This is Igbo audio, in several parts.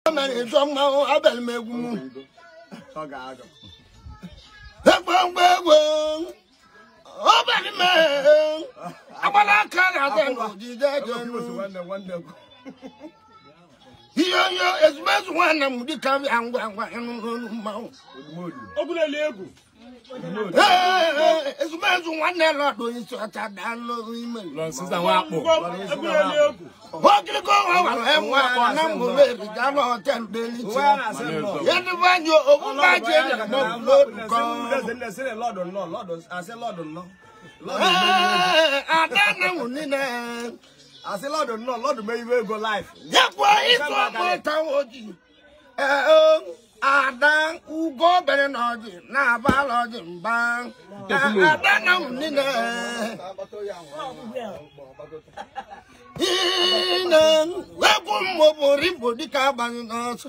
mere ịchọ mmanwụ abịara m egwu m Ọ ga-aga. egbogbo egwu ọbịara m agbala aka na-aga n'ojije Ebe obi jenu osu nwanne nwanne m. ihe onye ezumezu nwanne m dịka bịa ngwa ngwa ịnụ n'olu mmanwụ Odumodu. Ogulele egwu. Odumodu. Ee, ezumezu nwanne lọdụ onye isi ọcha daalụ ime Lọ nsịsa nwa akpụ. Ogulele egwu. okiriko nwa wara enwe na mgbụrụ erija na họtelụ delichi Uwe a na-asị nnọọ. ya dịba anyị ogbugba ji eji mọbụ n'odu kọ Lọ́dọ̀ nnọọ, lọ́dọ̀ asị lọ́dọ̀ nnọọ. Ee, ada na nwụ niile Asị lọ́dọ̀ nnọọ, lọ́dọ̀ mee iwe ego life. yakwa ịtụ ọkpụ tawa ojii ee ada ugo bere na ọjị na-abala ọjị mba ada na nwụ niile ine wepụ mmụbụrụ igbo dịka agbanyụ n'ọsọ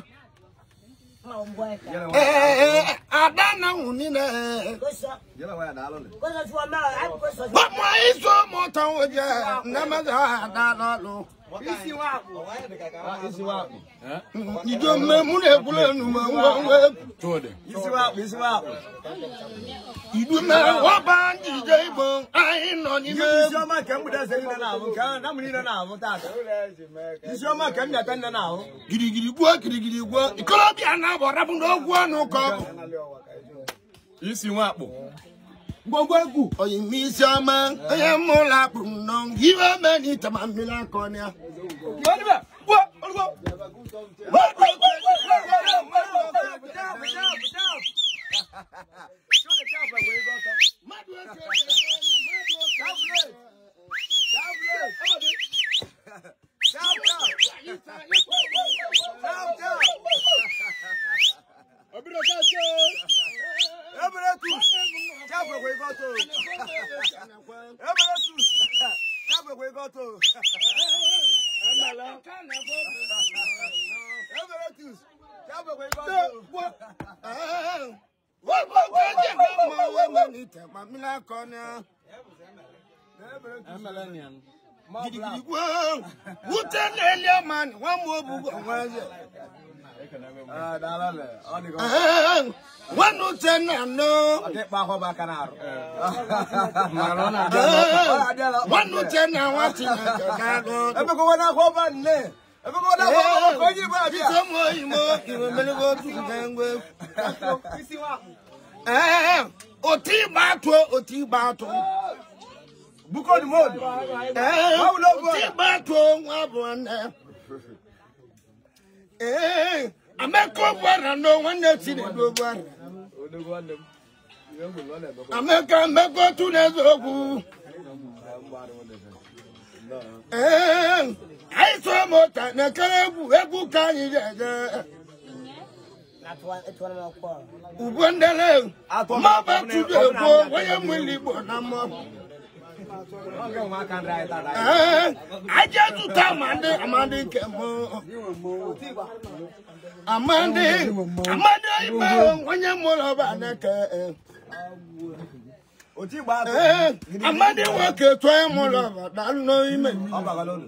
ee ada na nwụ niile Yẹ́nà wáyà daalụ nị. Gbogbo isu mụta nwoke nnamazi ada n'ọlụ. Isi nwa akpụ. Isi nwa akpụ. Ijo mme mụ na-ekwuru enu ma ngwa ngwa egwu. Isi nwa akpụ, isi nwa akpụ. Idu mme wọba njije igbo anyị nọ n'ime Isi egwu. ọma nke mgbede eze niile na-ahụ, nke ahụ na mụ niile na-ahụ tata. Isi ọma nke m nyata nne na-ahụ. Girigiri gbuo girigiri gbuo. Ikolobịa na-abụ rabụ n'ogwu ọnụ ka ọ bụ. Isi nwa akpụ. Gbogbo egwu. Oyi m isi ọma onye mụ ụlọ akpụ m nọ iwe ome n'ite ma mmiri aka ọnụ ya. Mmadụ eke mmadụ oke. wute na-elie mani nwa m obugo nwaze nwanne uchenna no nwanne uchenna nwa chineke na-alụ biko m oyimo iwe merego otu nke ngwa ee otu ịgba atụ otu ịgba atụ Bukodimodu. ee Báwo otu ịgba atụ nwa bụ nwanne ee amaka gwara no nwanne chinedu gwara amaka mmekọ otu na-eze okwu ee anyị so mụta na-ekere egwu egwu ka anyị ga-eje ugbo ndele maba tudu egwu onye nwere igbo na mmụọ ee aja zụta amadi amadi nke mụ amadi amadi igbo onye mụrụ ọba na-eke Oti gba atụ. ee amadi nwoke tụọ ya mụrụ ọba dalụ n'ime Ọ bagalonu.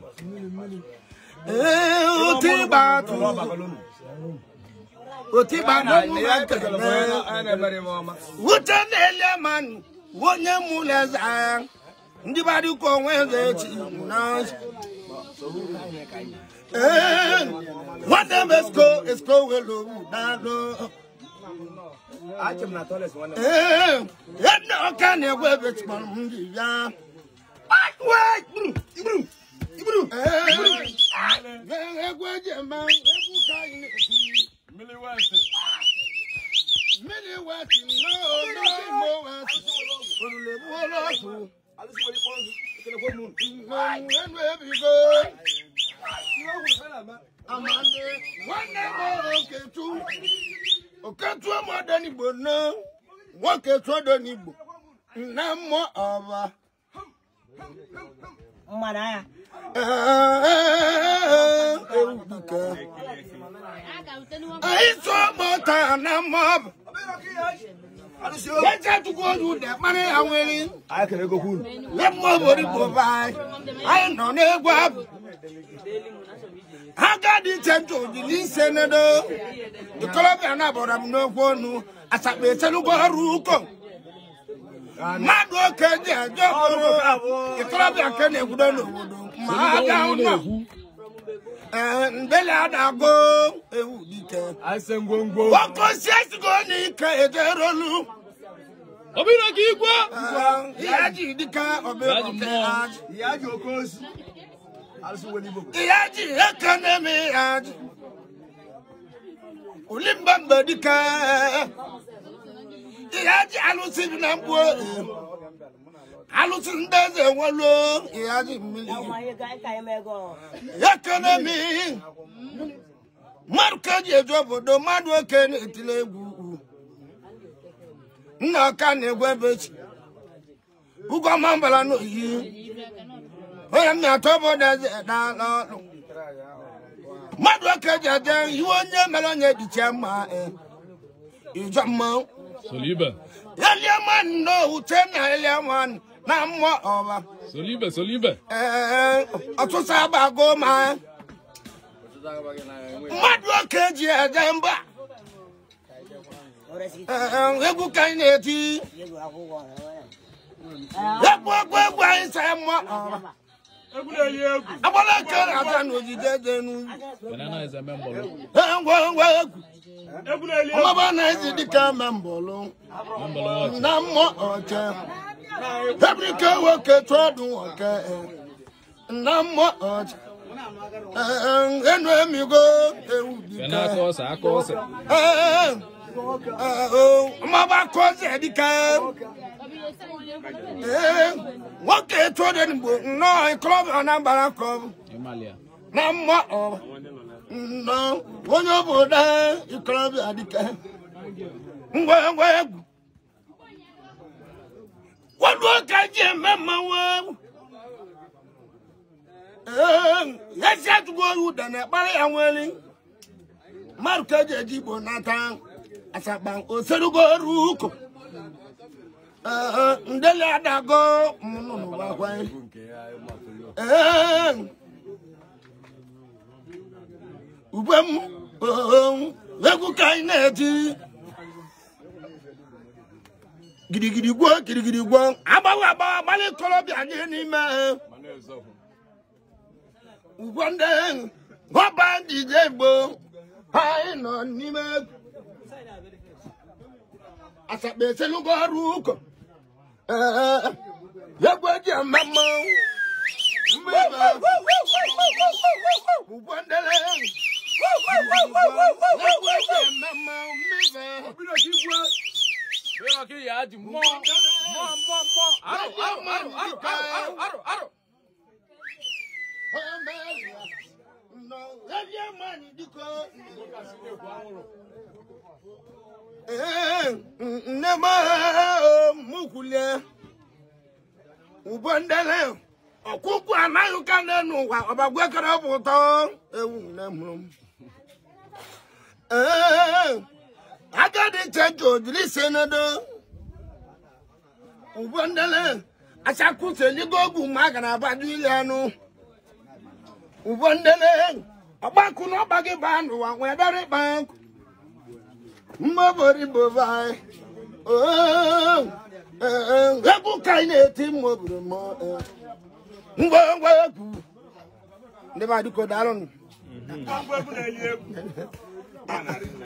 ee otu ịgba atụ Ọ bagalonu. otu ịgba atụ mụ na nkele Anyị na-emere m ọma. wute na-ele mmanụ onye mụrụ eze agha ndị gbara ụka onwe eze echi na ee nwanne m esko esko welu daalụ Achị m na toilet nwanne m. ee ya nne ọka na-egwe ebe chịkpọrọ m ndị bịa ee egwu eji eme egwu ka anyị na-eti Mmiri West. mmiri weti n'imo weti olulu egbuola ọkụ enu ebigo amande nwanne m oketu oketu ọmọdé n'igbo ná nwoketu ọdọ n'igbo nna mmụọ ọba mmadụ anya ewu dike anyị tụọ mọta na mmụọ Wẹ́jà tukọ̀ ojú dẹ̀ mọ́ni àwọn erin. Anyị kere ego kwuru. Lẹ́mọ̀ orí bò báyìí. Anyị nọ n'egwu abụ. agadi chento jili senedo ikolobịa na bọrọ m n'okwu ọnụ asakpa eselugo ọrụ ụkọ mmadụ oke ji eje obodo ikolobịa nke na-egwudo n'obodo ma aga ụlọ ee ndeli adago ewu dike ase ngwongwo nwoke osi esigo n'ike ejerolu Obìnrin kì í gbọ́. ihe ji dike ọbịa Yaji mmụọ. aji ìyá jù oke ozu alụsị weli igbo ihe ji eke na-eme ya ji olimba mgbe dike ihe ji alụsị bi na mgbu alụsị ndị eze nwelu ihe ji mmiri eke na-eme mmadụ ka eji eju obodo mmadụ oke na-etile egwu nna ọka na-egwu ebe chi ugwọma mbala n'oyi onye m na-atọ obodo eze dala ọlụ mmadụ oke ji eje iwe onye mere onye diche mma eh, ijọ mmanwụ Solibe. eliaman n'owute na eliaman na mmụọ ọba Solibe, solibe. ee ọtụtụ agbago ma mmadụ oke ji eje mba Ee, egwu ka anyị na-eti egwu egwu egwu anyị sa mmụọ ọba Egwu na-eli egwu. agbara eke na-aza n'ojide dị n'ugwu Banana is a member. Ee, ngwa ngwa egwu Egwu na-eli egwu. ọmaba na-ezi dịka membọlụ Member what? na mmụọ ọcha ebrike nwoke tụọ ọdụ nwoke eh, na mmụọ ọcha Ee, enu emigo ewu Bana dịka kosa, akosa. Ee, ee, o, ọmaba kọzi dịka Ee, nwoke tụọ dị n'igbo nnọọ ikolobịa na mbara kọbụ Emalia. na mmụọ ọba nnọọ onye obodo ikolobịa dịka ngwa ngwa egwu wadu ka ji eme mmanwụ egwu Ee, ya si atụgo oyi ụda na ekpara ya nwere mmadụ ka eji eji igbo nata asakpa oserugo oru ụkọ Ee, ndeli adago mụnụnụ gwakwa Ee, ugbe m oo, egwu ka anyị na-eti gidigidi gwuo gidigidi gwuo agbawa agbawa agbalị ikolobịa gị n'ime ugbo ndị ọba dije igbo anyị nọ n'ime egwu asakpa eselugo ọrụ ụkọ Ee, egwu eji eme mmanwụ mmebe ugbo ndị egwu eji eme mmanwụ mmebe Obìnrin kì í gbọ́. Bẹ́ẹ̀ kí ìyá di mọ́. Mọ́, mọ́, mọ́. Aro, aro, aro, aro, aro, aro, aro. nne m mụkwulie ugbo ndele ọkwụkwụ anaghị ka nne n'ụwa ọbagwe kere bụ ụtọ ewu nne mụrụ m Ee, agadi chenji ojiri senedo ugbo ndele achakwuseligo ogwu ma a gara abaju ile anụ ugbo ndele ọgbakụ na ọgba gị baa n'ụwa nwee dara ịkpa nkụ mmobori bobai egwu ka anyị na-eti mmobiri m ngwa ngwa egwu ndị be adịko daalụnụ Egwu egwu na-eli egwu.